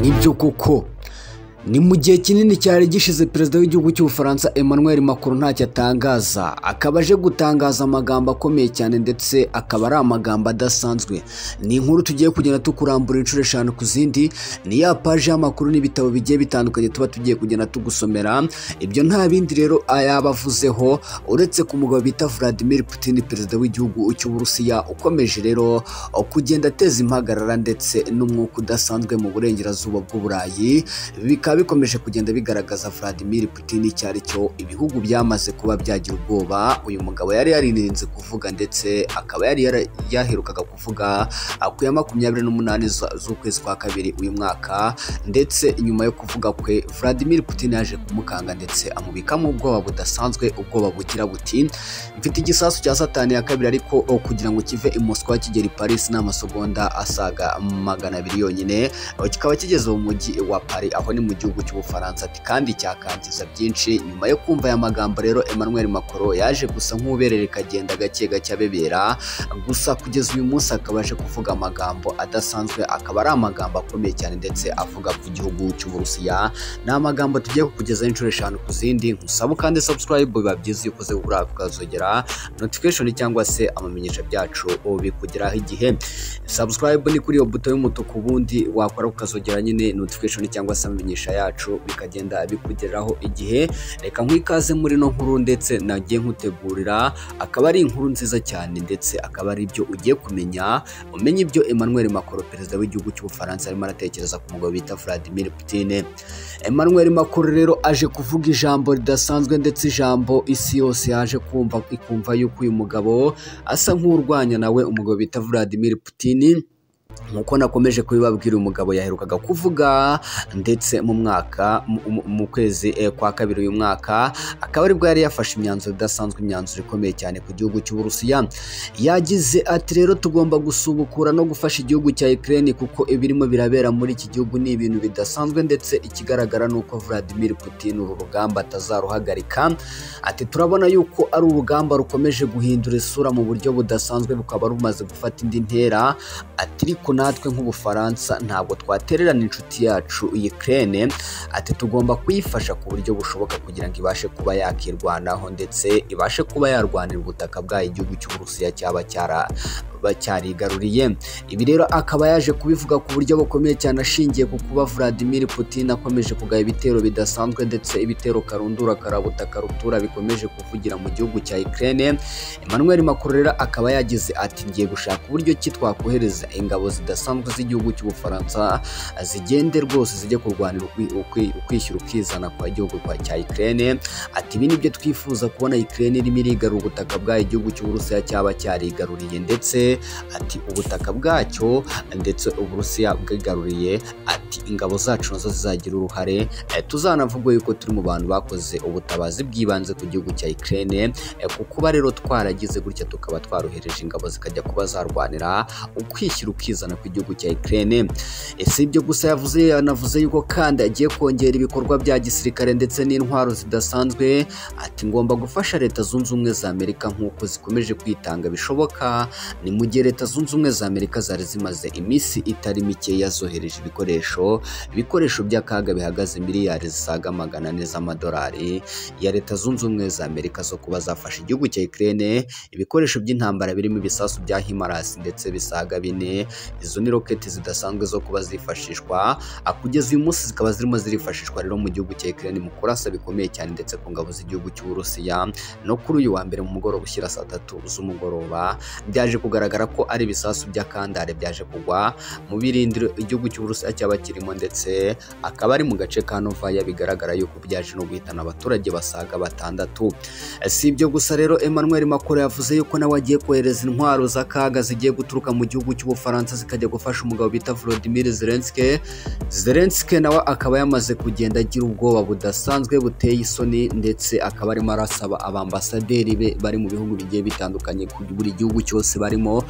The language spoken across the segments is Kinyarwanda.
nibyo koko ni mu gihe kinini cyari gishize perezida w'igihugu cy'ubufaransa emmanuel Macron ntacyo atangaza akaba aje gutangaza amagambo akomeye cyane ndetse akaba ari amagambo adasanzwe ni inkuru tugiye kugenda tukurambura inshuro eshanu ku zindi ni ya paji y'amakuru n'ibitabo bigiye bitandukanye tuba tugiye kugenda tugusomera ibyo nta bindi rero yabavuzeho uretse ku mugabo bita Vladimir Putin perezida w'igihugu cy'uburusiya ukomeje rero kugenda ateza impagarara ndetse n'umwuka udasanzwe mu burengerazuba bw'uburayi bikaba bikomeje kugenda bigaragaza Vladimir Putin icyo ari cyo ibihugu byamaze kuba byagira ubwoba uyu mugabo yari yaririnze kuvuga ndetse akaba yari yara- yaherukaga kuvuga ah, ku ya makumyabiri n'umunani za- z'ukwezi kwa kabiri uyu mwaka ndetse nyuma yo kuvuga kwe Vladimir Putin yaje kumukanga ndetse amubikamo ubwoba budasanzwe ubwoba bugira buti mfite igisasu cya satani ya kabiri ariko oh, kugira ngo kive i Moscow kigera i Paris n'amasegonda asaga magana abiri yonyine aho kikaba kigeze mu mujyi wa Paris aho ni mu gihugu cy'ubufaransa ati kandi cyakangiza byinshi nyuma yo kumva aya magambo rero Emmanuel Macron yaje gusa nk'uberereka kagenda gake gake abebera gusa kugeza uyu munsi akaba aje kuvuga amagambo adasanzwe akaba ari amagambo akomeye cyane ndetse avuga ku gihugu cy'uburusiya ni amagambo tugiye kukugezaho inshuro eshanu ku zindi nkusaba kandi subscribe biba byiza iyo ukoze kuri ako ukazogera notification cyangwa se amamenyesha byacu bikugeraho igihe subscribe ni kuri iyo buto y'umutuku ubundi wakora ukazogera nyine notification cyangwa se amenyesha yacu bikagenda bikugeraho igihe reka nkwikaze muri no nkuru ndetse nagiye nkutegurira akaba ari inkuru nziza cyane ndetse akaba ari ibyo ugiye kumenya umenye ibyo Emmanuel Macron perezida w'igihugu cy'ubufaransa arimo aratekereza ku mugabo bita Vladimir Putin Emmanuel Macron rero aje kuvuga ijambo ridasanzwe ndetse ijambo isi yose yaje kumva ikumva yuko uyu mugabo asa nk'urwanya nawe umugabo bita Vladimir Putin nk'uko nakomeje kubibabwira uyu mugabo yaherukaga kuvuga ndetse mu mwaka mu- mu- mu kwezi eh, kwa kabiri uyu mwaka akaba aribwo yari yafashe imyanzuro idasanzwe imyanzuro ikomeye cyane ku gihugu cy'uburusiya yagize ati rero tugomba gusubukura no gufasha igihugu cya Ukraine kuko ibirimo birabera muri iki gihugu ni ibintu bidasanzwe ndetse ikigaragara ni uko Vladimir Putin uru rugamba atazaruhagarika ati turabona yuko ari urugamba rukomeje guhindura isura mu buryo budasanzwe bukaba rumaze gufata indi ntera ati ariko natwe nk'ubufaransa ntabwo twatererana inshuti yacu Ukraine ati tugomba kuyifasha ku buryo bushoboka kugira ngo ibashe kuba yakirwanaho ndetse ibashe kuba yarwanira ubutaka bwayo igihugu cy'uburusiya cyaba cyara bacyarigaruriye ibi rero akaba yaje kubivuga ku buryo bukomeye cyane ashingiye ku kuba Vladimir Putin akomeje kugaya ibitero bidasanzwe ndetse ibitero karundura karabuta karutura bikomeje kuvugira mu gihugu cya Ukraine Emmanuel Macron rero akaba yagize ati ngiye gushaka uburyo ki twakohereza ingabo zidasanzwe z'igihugu cy'ubufaransa zigende rwose zijye kurwanira ukwi- ukwi- ukwishyira ukizana kwa gihugu kwa cya Ukraine ati ibi nibyo twifuza kubona Ukraine irimo irigarura ubutaka bwayo igihugu cy'uburusiya cyaba cyarigaruriye ndetse ati ubutaka bwacyo ndetse uburusiya bwigaruriye ati ingabo zacu nazo zizagira uruhare Eh, tuzanavuga yuko turi mu bantu bakoze ubutabazi bw'ibanze ku gihugu cya Ukraine eh, ku kuba rero twaragize gutya tukaba twarohereje ingabo zikajya kuba zarwanira ukwishyira ukizana ku gihugu cya Ukraine Eh, si ibyo gusa yavuze yanavuze yuko kandi agiye kongera ibikorwa bya gisirikare ndetse n'intwaro zidasanzwe ati ngomba gufasha leta zunze ubumwe za Amerika nk'uko zikomeje kwitanga bishoboka ni mu gihe leta zunze ubumwe za amerika zari zimaze iminsi itari mikeya zohereje ibikoresho ibikoresho by'akaga bihagaze miliyari zisaga magana ane z'amadolari ya leta zunze ubumwe za amerika zo kuba zafasha igihugu cya Ukraine ibikoresho by'intambara birimo ibisasu bya himarasi ndetse bisaga bine izo ni roketi zidasanzwe zo kuba zifashishwa Ah, kugeza uyu munsi zikaba zirimo zirifashishwa rero mu gihugu cya Ukraine mu kurasa bikomeye cyane ndetse ku ngabo z'igihugu cy'uburusiya no kuri uyu wa mbere mu mugoroba ushyira saa tatu z'umugoroba byaje kugaragara ko ari ibisasu by'akandare byaje kugwa mu birindiro igihugu cy'uburusiya cyaba kirimo ndetse akaba ari mu gace ka novaya bigaragara yuko byaje no guhitana abaturage basaga batandatu si ibyo gusa rero emmanuel macron yavuze yuko nawe agiye kohereza intwaro z'akaga zigiye guturuka mu gihugu cy'ubufaransa zikajya gufasha umugabo bita volodimir zelenski zelenski nawe akaba yamaze kugenda agira ubwoba budasanzwe buteye isoni ndetse akaba arimo arasaba abambasaderi be bari mu bihugu bigiye bitandukanye kuri buri gihugu cyose barimo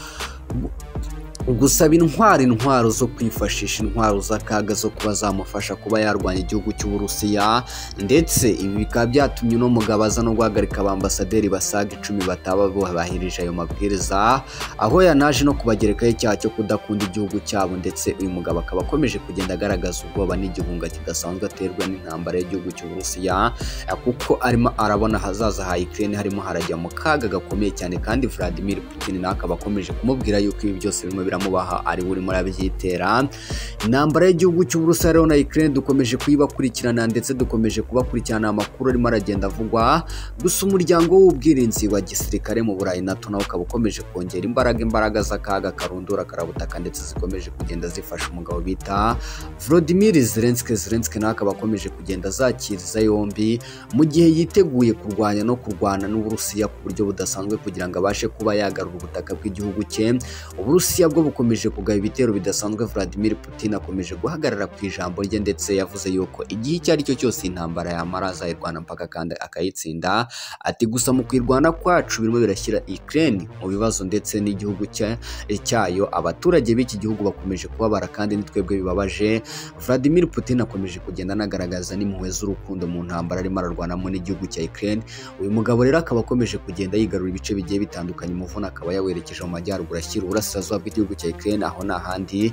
gusaba intwaro intwaro zo kwifashisha intwaro z'akaga zo kuba zamufasha kuba yarwanya igihugu cy'uburusiya ndetse ibi bikaba byatumye uno mugabo aza no guhagarika abambasaderi basaga icumi bataba bubahirije ayo mabwiriza aho yanaje no kubagerekaho icyaha cyo kudakunda igihugu cyabo ndetse uyu mugabo akaba akomeje kugenda agaragaza ubwoba n'igihunga kidasanzwe aterwa n'intambara y'igihugu cy'uburusiya kuko arimo arabona ahazaza ha Ukraine harimo harajya mu kaga gakomeye cyane kandi Vladimir Putin nawe akaba akomeje kumubwira yuko ibi byose birimo biramubaha ari urimo arabyitera intambara y'igihugu cy'uburusiya rero na Ukraine dukomeje kuyibakurikirana ndetse dukomeje kubakurikirana amakuru arimo aragenda avugwa gusa umuryango w'ubwirinzi wa gisirikare mu Burayi NATO nawe ukaba ukomeje kongera imbaraga imbaraga z'akaga karundura karabutaka ndetse zikomeje kugenda zifasha umugabo bita Volodymyr Zelensky Zelensky nawe akaba akomeje kugenda azakiriza yombi mu gihe yiteguye kurwanya no kurwana n'uburusiya ku buryo budasanzwe kugira ngo abashe kuba yagarura ubutaka bw'igihugu cye uburusiya bwo bukomeje kugaba ibitero bidasanzwe Vladimir Putin akomeje guhagarara ku ijambo rye ndetse yavuze yuko igihe icyo ari cyo cyose intambara yamara azayirwana mpaka kandi akayitsinda ati gusa mu kwirwana kwacu birimo birashyira Ukraine mu bibazo ndetse n'igihugu cya- cyayo abaturage b'iki gihugu bakomeje kubabara kandi nitwebwe bibabaje Vladimir Putin akomeje kugenda anagaragaza n'impuhwe z'urukundo mu ntambara arimo ararwanamo n'igihugu cya Ukraine uyu mugabo rero akaba akomeje kugenda yigarura ibice bigiye bitandukanye umuvuna akaba yawerekeje mu majyaruguru ashyira uburasirazuba bw'igihugu cya Ukraine aho nta handi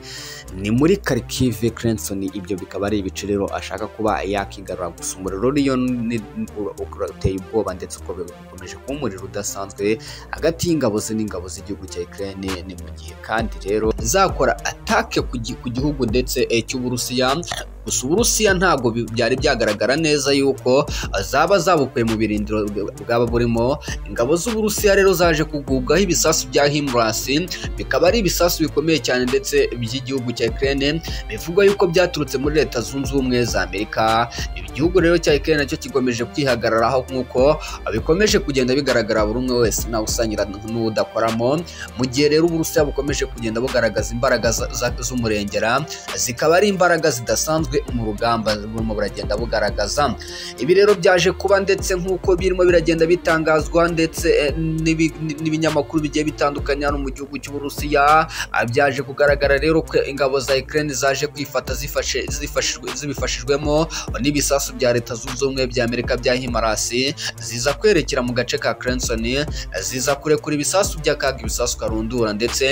ni muri Kharkiv Crenson ibyo bikaba ari ibice rero ashaka kuba yakigarura gusa umuriro rero ni- ura- ura- uteye ubwoba ndetse uko bikomeje kuba umuriro udasanzwe hagati y'ingabo ze n'ingabo z'igihugu cya Ukraine ni mu gihe kandi rero zakora atake ku gi- ku gihugu ndetse eh, cy'Uburusiya gusa Uburusiya ntabwo bi- byari byagaragara neza yuko zaba zabukuye mu birindiro bwaba burimo ingabo z'uburusiya rero zaje kugubwaho ibisasu bya himurasi bikaba ari ibisasu bikomeye cyane ndetse by'igihugu cya Ukraine bivugwa yuko byaturutse muri leta zunze ubumwe za Amerika igihugu rero cya Ukraine nacyo kigomeje kwihagararaho nk'uko bikomeje kugenda bigaragara buri umwe wese ntawe usanyira n'udakoramo mu gihe rero uburusiya bukomeje kugenda bugaragaza imbaraga za- za- z'umurengera zikaba ari imbaraga zidasanzwe mu rugamba burimo buragenda bugaragaza ibi rero byaje kuba ndetse nk'uko birimo biragenda bitangazwa ndetse eh, n'ibi- n'ibinyamakuru bigiye bitandukanye hano mu gihugu cy'uburusiya Ah, byaje kugaragara rero ko ingabo za Ukraine zaje kwifata zifashe- zifashijwe- zibifashijwemo n'ibisasu bya leta zunze ubumwe bya Amerika bya himarasi ziza kwerekera mu gace ka Crenson eh, ziza kurekura ibisasu by'akaga ibisasu karundura ndetse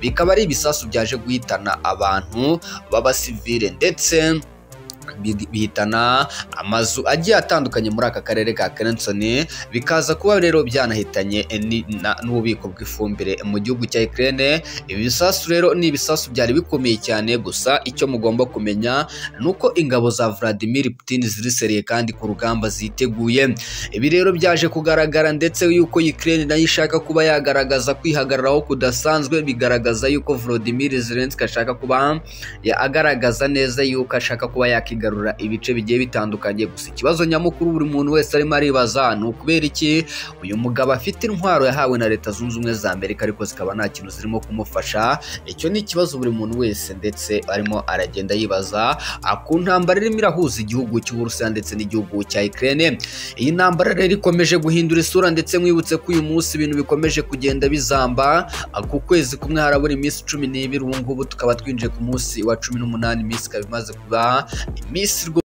bikaba ari ibisasu byaje guhitana abantu b'abasivile ndetse bi- bihitana amazu agiye atandukanye muri aka karere ka Crenson bikaza kuba rero byanahitanye eh, ni- na- n'ububiko bw'ifumbire mu gihugu cya Ukraine ibi bisasu rero ni ibisasu byari bikomeye cyane gusa icyo mugomba kumenya ni uko ingabo za Vladimir Putin ziriseriye kandi ku rugamba ziteguye ibi rero byaje kugaragara ndetse yuko Ukraine nayo ishaka kuba yagaragaza kwihagararaho kudasanzwe bigaragaza yuko Volodymyr Zelensky ashaka kuba ya- agaragaza neza yuko ashaka kuba yakigarura ibice bigiye bitandukanye gusa ikibazo nyamukuru buri muntu wese arimo aribaza ni ukubera iki uyu mugabo afite intwaro yahawe na leta zunze ubumwe za amerika ariko zikaba nta kintu zirimo kumufasha icyo ni ikibazo buri muntu wese ndetse arimo aragenda yibaza ah, ku ntambara irimo irahuza igihugu cy'uburusiya ndetse n'igihugu cya Ukraine iyi ntambara rero ikomeje guhindura isura ndetse mwibutse ko uyu munsi ibintu bikomeje kugenda bizamba ku kwezi kumwe harabura iminsi cumi n'ibiri ubu ngubu tukaba twinjiye ku munsi wa cumi n'umunani iminsi ikaba imaze kuba iminsi rwo